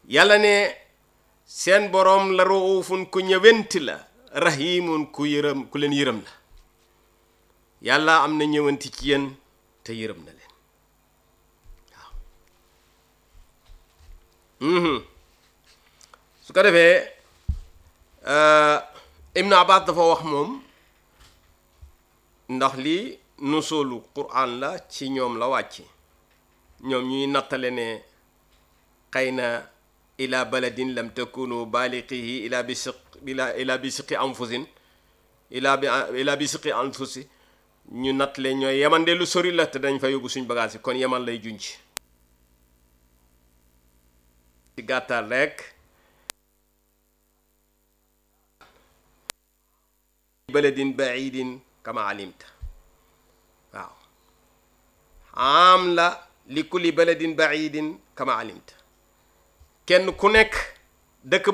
yàlla ne seen boroom la ruufun ku ñëwenti la rahimun ku yërëm ku leen yërëm la yàlla am na ñëwanti ci yéen te yërëm na leen waaw su ko defee Ibnu Abbas dafa wax moom ndax lii nusulu Qur'an la ci ñoom la wàcc ñoom ñuy nattale ne xëy na ila baladin lam takunu baaliqihi ila bi siq ila ila bi siqi anfusin ila bi ila bi siqi anfusi ñu nattale ñooy yaman de lu sori la te dañ fa yóbbu suñ bagage yi kon yaman lay junj ci gàttal rek baladin baidin kama alimta waaw am la li kulli baladin baidin kama alimta kenn ku nekk dëkk